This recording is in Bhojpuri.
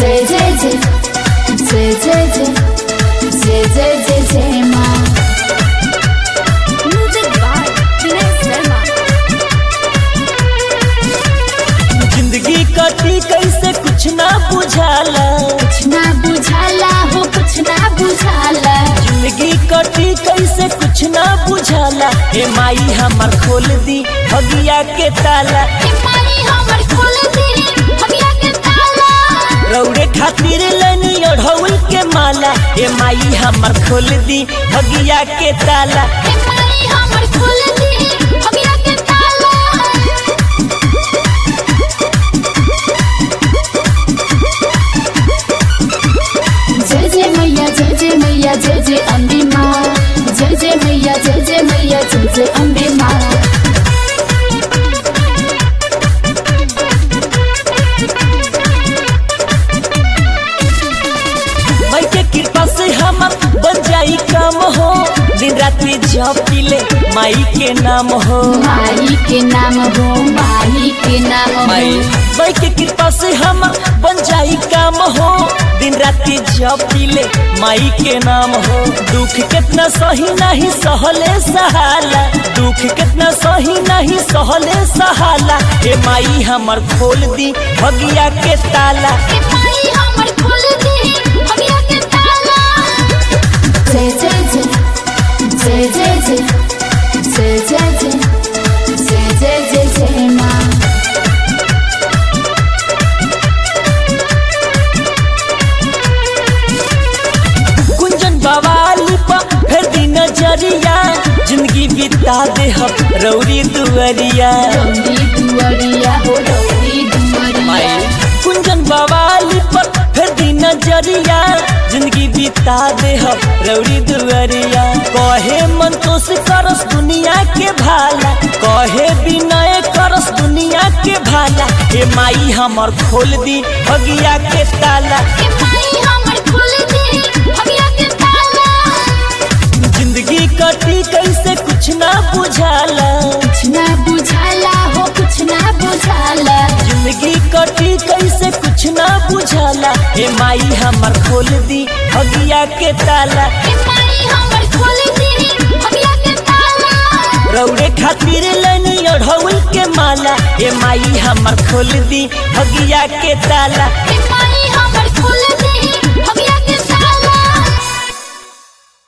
जय जय जय जय जय जय जय जय जय जय माँ म्यूजिक बाय विनय शर्मा जिंदगी कटी कैसे कुछ ना बुझाला कुछ ना बुझाला हो कुछ ना बुझाला जिंदगी कटी कैसे कुछ ना बुझाला ए माई हमर खोल दी भगिया के ताला ए माई हमर खोल दी भगिया के ताला रौड़े खातिर लेनी ओढ़ौल के माला ए माई हमर खोल दी भगिया के ताला ए माई हमर खोल दी भगिया के ताला जय जय मैया जय जय मैया जय जय अम्बे माँ जय जय मैया जय जय मैया जय जय अम्बे माँ माई के कृपा से हमर बन जाई काम हो दिन रात्रि जप पीले माई के नाम हो माई के नाम हो माई के नाम हो माई माई के कृपा से हम बन जाई काम हो दिन रात्रि जप पीले माई के नाम हो दुख कितना सही नहीं सहले सहाला दुख कितना सही नहीं सहले सहाला ए माई हमर खोल दी भगिया के ताला ए माई हमर खोल दी भगिया के ताला जय जय जय जय जय जय जय जय जय जय जय जय जय माँ कुंजन बवाली पर फिर दी नजरिया जिंदगी बिता दे हम रौरी दुअरिया रौदी दुआरिया हो रौदी दुआरिया माई कुंजन बवाली पर फिर दी नजरिया जिंदगी बिता दे हम रौड़ी दुअरिया कहे मंतोष करस दुनिया के भाला कहे विनय करस दुनिया के भाला ए माई हमर खोल दी भगिया के ताला ए माई हमर खोल दी भगिया के ताला जिंदगी कटी कैसे कुछ ना बुझाला कुछ ना बुझाला हो कुछ ना बुझाला जिंदगी कटी कैसे कुछ ना बुझाला ए माई हमर खोल दी भगिया के ताला ए माई हमर खोल दी भगिया के ताला रौड़े खातिर लेनी ओढ़ौल के माला ए माई हमर खोल दी भगिया के ताला ए माई हमर खोल दी